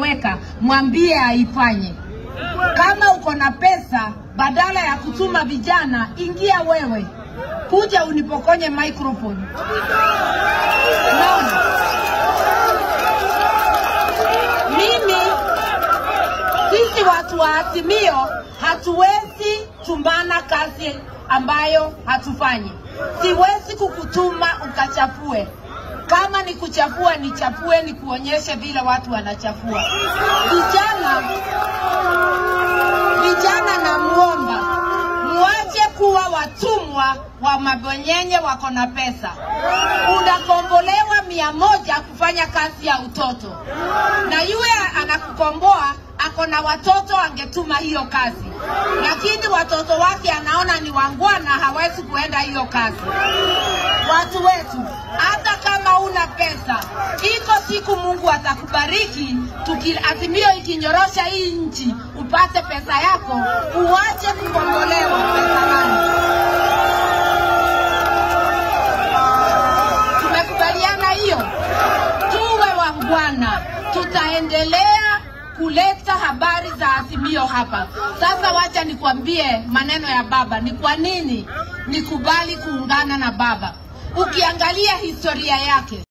ameweka, mwambie aifanye. Kama uko na pesa, badala ya kutuma vijana, ingia wewe, kuja unipokonye microphone. Naona mimi, sisi watu wa Azimio hatuwezi tumbana kazi ambayo hatufanyi. Siwezi kukutuma ukachafue. Kama ni kuchafua, nichafue, nikuonyeshe vile watu wanachafua. Vijana, vijana namuomba muache kuwa watumwa wa mabonyenye wako na pesa. Unakombolewa mia moja kufanya kazi ya utoto, na yule anakukomboa ako na watoto, angetuma hiyo kazi, lakini watoto wake anaona ni wangwana, hawezi kuenda hiyo kazi. Watu wetu, hata kama una pesa, iko siku Mungu atakubariki. Tuki, Azimio ikinyorosha hii nchi, upate pesa yako, uache kukombolewa pesa yangu. Tumekubaliana hiyo, tuwe wangwana, tutaendelea kuleta habari za Azimio hapa. Sasa wacha nikwambie maneno ya baba, ni kwa nini nikubali kuungana na baba. Ukiangalia historia yake,